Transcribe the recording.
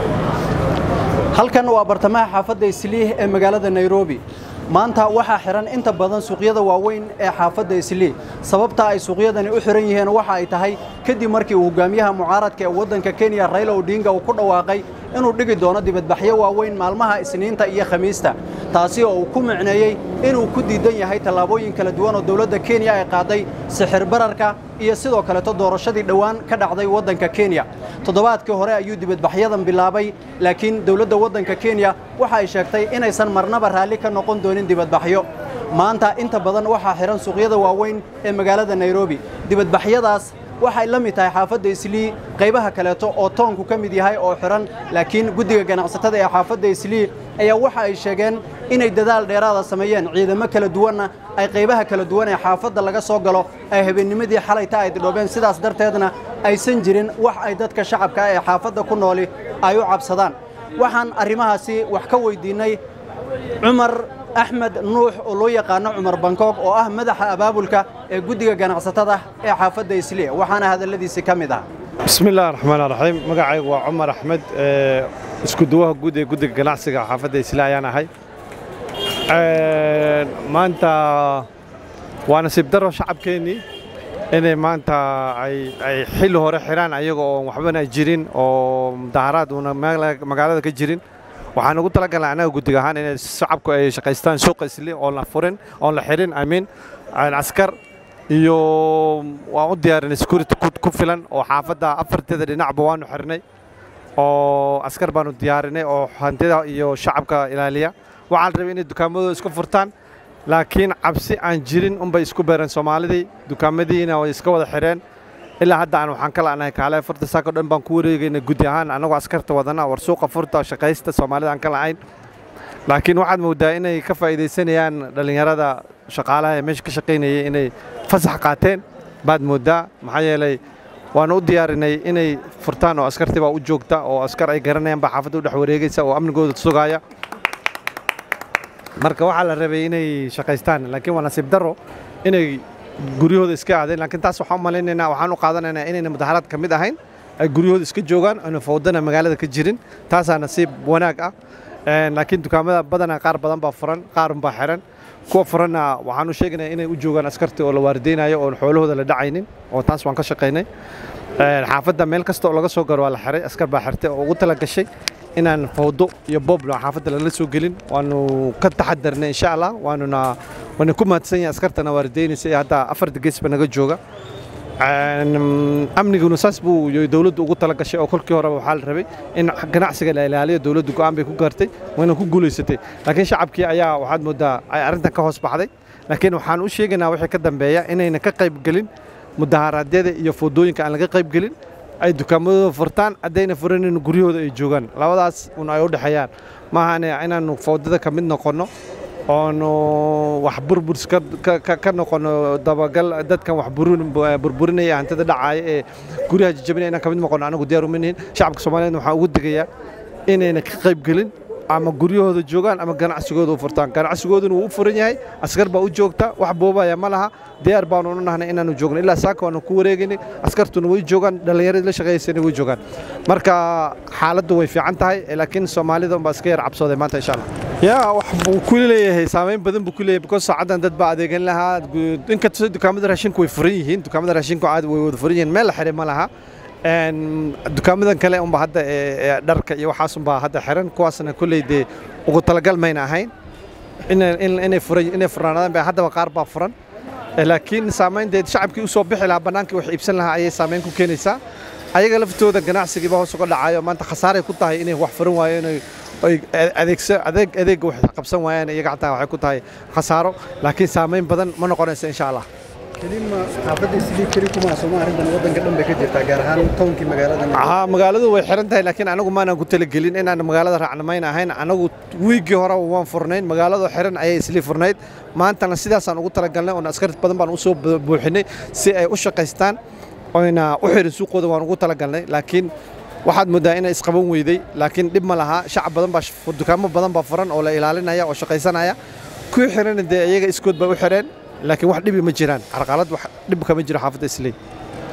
halkan waa bartamaha xaafadda isliih ee magaalada nairobi maanta waxaa xihan inta badan suuqyada waaweyn ee xaafadda isliih sababta ay suuqyadani u xihan yihiin waxa ay tahay kadib markii uu hogaamiyaha mucaaradka ee waddanka kenya rayla odinga uu ku dhawaaqay inuu dhigi doono dibadbaxyo waaweyn maalmaha isniinta iyo khamiista taasi oo uu ku micneeyey inuu ku diidan yahay tallaabooyin kala duwan oo dowladda kenya ay qaaday sixir bararka iyo sidoo kaleeto doorashadii dhowaan ka dhacday waddanka kenya toddobaadkii hore ayuu dibadbaxyadan bilaabay laakiin dowladda waddanka kenya waxa ay sheegtay inaysan marnaba raalli ka noqon doonin dibadbaxyo maanta inta badan waxaa xihan suuqyada waaweyn ee magaalada nairobi dibadbaxyadaas waxay la mid tahay xaafadda islii qaybaha kaleeto oo toonku ka mid yahay oo xihan laakiin guddiga ganacsatada ee xaafadda islii ayaa waxa ay sheegeen inay dadaal dheeraada sameeyeen ciidamo kala duwanna ay qaybaha kala duwan ee xaafadda laga soo galo ay habeennimadii xalayta ay didhoobeen sidaas darteedna aysan jirin wax ay dadka shacabka ee xaafadda ku nooli ay u cabsadaan waxaan arrimahaasi wax ka weyddiinnay cumar axmed nuux oo loo yaqaano cumar bankoog oo ah madaxa abaabulka ee guddiga ganacsatada ee xaafadda isliya waxaana hadalladiisi ka mid ah bismi illahi raxmaan raxiim magacaygu waa cumar axmed iskuduwaha guud ee guddiga ganacsiga xaafadda isliya ayaan ahay maanta waa nasiib daro shacabkeennii inay maanta ay xilli hore xidhaan ayaga oo waxbana jirin oo mudaharaad uuna magaalada ka jirin waxaan ugu talagalnay annaga guddiga ahaan inay shacabku ay shaqaystaan suuqa isli oon la furin oon la xidhin amiin askar iyo waan u diyaarinay security ku filan oo xaafadda afarteeda dhinacba waanu xirnay oo askar baanu diyaarinay oo hantida iyo shacabka ilaaliya waxaa la rabay inay dukaamadooda isku furtaan laakiin cabsi aan jirin unbay isku beereen soomaalidii dukaamadiina way iska wada xidheen ilaa hadda aan waxaan ka la'nahay kaale furta saako dhan baan ku wareegayna gudi ahaan annagoo askarta wadana war suuqa furta shaqaysta soomaalida aan ka la'ayn laakiin waxaad moodaa inay ka faa'iidaysanayaan dhallinyarada shaqaalaha ee meesha ka shaqaynayay inay fasax qaateen baad moodaa maxaa yeelay waanu u diyaarinay inay furtaan oo askartii baa u joogta oo askar ay garanayaan baa xaafadda u dhex wareegaysa oo amnigooda sugaaya marka waxaa la rabay inay shaqaystaan laakiin waa nasiib darro inay guryahooda iska aadeen laakiin taas waxaan u malaynaynaa waxaan u qaadanaynaa inayna mudaharaad ka mid ahayn ay guryahooda iska joogaan aanu fawdana magaalada ka jirin taasaa nasiib wanaag ah laakiin dukaamada badanaa qaar badan baa furan qaarun baa xiran kuwa furanna waxaan u sheegaynaa inay u joogaan askartii oo la waardeynayo oon xoolahooda la dhacaynin oo taas waan ka shaqaynay xaafadda meel kasta oo laga soo garo waa la xiray askar baa xirtay oo ugu tala gashay inaan fawdo iyo booblo xaafadda lala soo gelin waanu ka taxadarnay insha allah waanuna waana ku mahadsan yahay askartana waardeynaysa ee hadda afarta geesba naga jooga amniguna saas buu dowladdu ugu tala gashay oo kolkii horeba waxaa la rabay in ganacsiga la ilaaliyo dowladdu go'aan bay ku gaartay wayna ku guulaysatay laakiin shacabkii ayaa waxaad moodaa ay arrintan ka hoos baxday laakiin waxaan u sheegaynaa wixii ka dambeeya inayna ka qaybgelin mudaharaadyada iyo foodooyinka aan laga qaybgelin ay dukaamadooda furtaan haddayna furanin guryahooda ay joogaan labadaas un ay u dhexeeyaan maahan inaannu foodada ka mid noqonno oonu wax burburs ka noqono dabagal dadkan wax burburinaya hantida dhacaaya ee guryaha jajabinaya inaan ka mid noqono anagu diyaar uma nihin shacabka soomaaliyeed waxaan ugu digayaa inayna ka qaybgelin ama guryahooda joogaan ama ganacsigooda u furtaan ganacsigooduna wuu u furan yahay askar baa u joogta wax boobaya ma laha diyaar baanu u nahnay inaanu joogno ilaa saaka waanu ku wareegaynay askartuna way joogaan dhallinyaradii la shaqaysana way joogaan marka xaaladdu way fiican tahay laakiin soomaalida unbaa iska yar cabsooday maanta insha allah yaa wax buu ku leeyahay saamayn badan buu ku leeyahay because saacadan dad baa adeegan lahaa inkastoo dukaamada raashinku way furan yihiin dukaamada raashinku caadi way wada furan yihiin meel la xiray ma laha dukaamadan kale unba hadda ee dharka iyo waxaas unbaa hadda xiran kuwaasna kolley dee ugu talagal mayna ahayn inay furan inay furnaadaan baa haddaba qaar baa furan laakiin saamaynteed shacabkii u soo bixi lahaa bannaankii wax iibsan lahaa ayay saamayn ku keenaysaa ayaga laftooda ganacsigiiba hoos uga dhacayo maanta khasaaray ku tahay inay wax furan waayeen ay adeegsa adeeg adeegga wax qabsan waayeen iyaga xataa waxay ku tahay khasaaro laakiin saamayn badan ma noqonaysa insha allah kelima xaafadda islii keli kuma sooma arrintan waddanka dhan bay ka jirtaa gaar ahaan townkii magaalada haa magaaladu way xiran tahay laakiin anagu maanaan ku talagelin inaan magaalada raacnamayn ahayn anagu wiiggii hore waan furnayn magaaladu xiran ayay islii furnayd maantana sidaasaan ugu talagalnay oon askar badan baan u soo buuxinay si ay u shaqaystaan oyna u xirin suuqooda waan ugu talagalnay laakiin waxaad moodaa inay isqaban weyday laakiin dhib ma laha shacab badan baa dukaamo badan baa furan oo la ilaalinaya oo shaqaysanaya kuwii xirana dee iyaga iskood bay u xireen laakiin wax dhibi ma jiraan carqalad wax dhib kama jiro xaafadda islii